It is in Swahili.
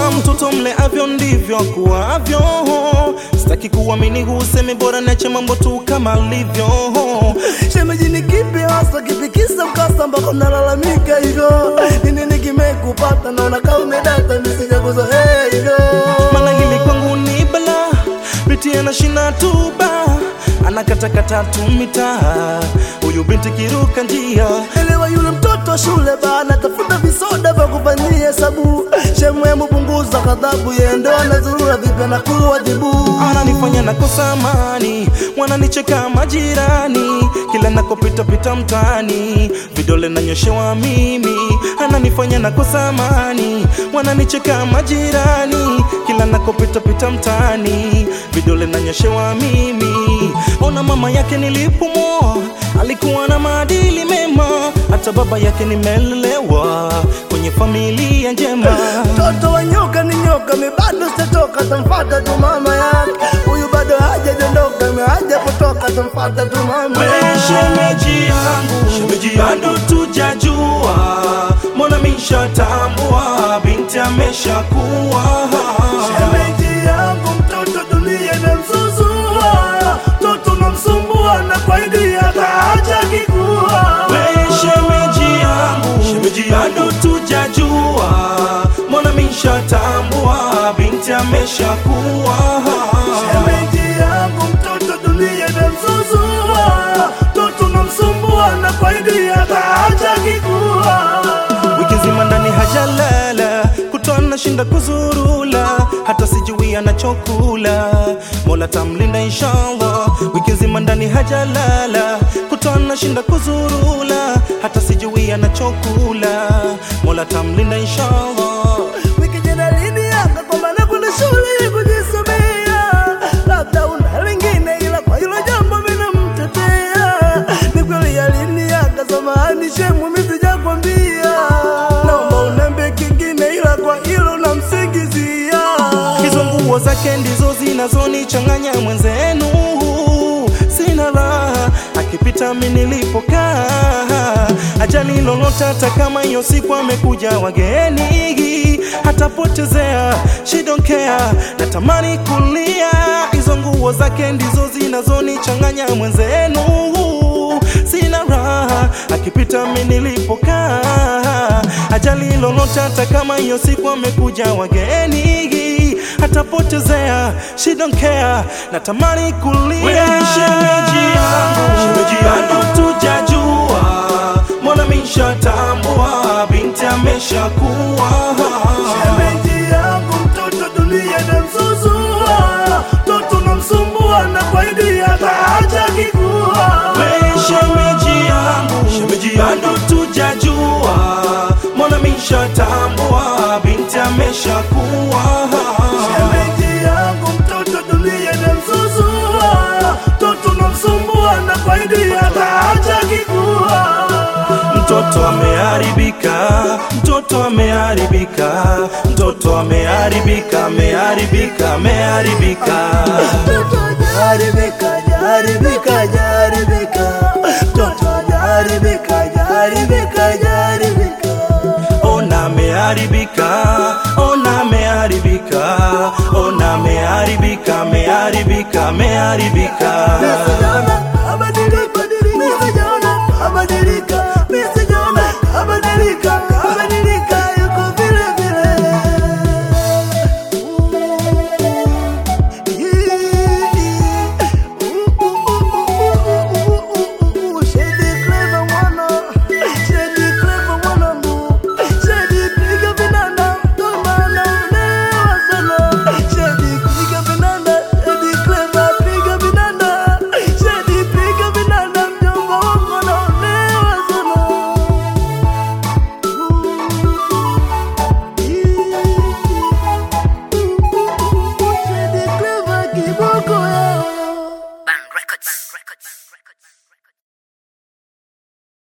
mtoto mle avyo ndivyo akuavyo. Sitaki kuamini husemi, bora nache mambo tu kama alivyo. Shemeji ni kipi hasa kipikisa mkasa mpaka mnalalamika hivyo? Ni nini kimekupata? Naona kama umedata misija kuzoea hivyo. Maana hili kwangu ni bala, binti anashina tuba, anakatakata tu mitaa, huyu binti kiruka njia Elewa yule mtoto shule bana, tafuta visoda vya kufanyia hesabu. Shemwemu punguza ghadhabu, yeye ndo anazurura vipi na kuwajibu. ananifanya nakosa amani, wananicheka majirani, kila nakopita pita mtaani, vidole nanyoshewa mimi, ananifanya nakosa amani, wananicheka majirani, kila nakopita pita mtaani, vidole nanyoshewa mimi. Ona mama yake nilipomwoa, alikuwa na maadili mema, hata baba yake nimelelewa kwenye familia njema. Mtoto wa nyoka ni nyoka, mi bado sitatoka, tamfata tu mama yake. Huyu bado hajajondoka, mi haja kutoka, tamfata tu mama We shemeji yangu, bado tujajua, mbona mishatambua, binti ameshakuwa. Shemeji yangu mtoto dunia inamzuzua, mtoto namsumbua na kwa idi ataacha kikua. We shemeji yangu, bado tujajua, mbona mishatambua, binti ameshakuwa. Shemeji yangu mtoto dunia inamzuzua, mtoto namsumbua na kwa idi ataacha kikua. wiki nzima ndani hajalala, kutwa nashinda kuzurula, hata sijui anachokula. Mola tamlinda inshallah. Wiki nzima ndani hajalala, kutwa nashinda kuzurula, hata sijui anachokula. Mola tamlinda inshallah. Wiki jana aliniaga kwamba nakwenda shule kujisomea, labda una lingine, ila kwa hilo jambo mimi namtetea. Ni kweli aliniaga, samahani shemu, mimi sijakwambia. Naomba uniambie kingine, ila kwa hilo namsingizia. Hizo nguo zake ndizo zinazonichanganya mwenzenu, sina raha akipita mi nilipokaa, ajali lolote, hata kama hiyo siku amekuja wageni, hatapotezea she don't care, natamani kulia. Hizo nguo zake ndizo zinazonichanganya mwenzenu, sina raha akipita mi nilipokaa, ajali lolote, hata kama hiyo siku amekuja wageni, hatapotezea she don't care, natamani kulia. Shemeji yangu, bado tujajua, mbona mishatambua, binti ameshakuwa. Shemeji yangu mtoto dunia inamzuzua, mtoto namsumbua na kwa idi ataacha kikua. We shemeji yangu, bado tujajua, mbona mishatambua, binti ameshakuwa. Shemeji yangu mtoto dunia inamzuzua, mtoto namsumbua na kwa idi ataacha kikua. Mtoto ameharibika, mtoto ameharibika, mtoto ameharibika, ameharibika, ameharibika. Mtoto hajaribika, hajaribika, hajaribika. Mtoto hajaribika, hajaribika, hajaribika. Ona ameharibika, ona ameharibika, ona ameharibika, ameharibika, ameharibika.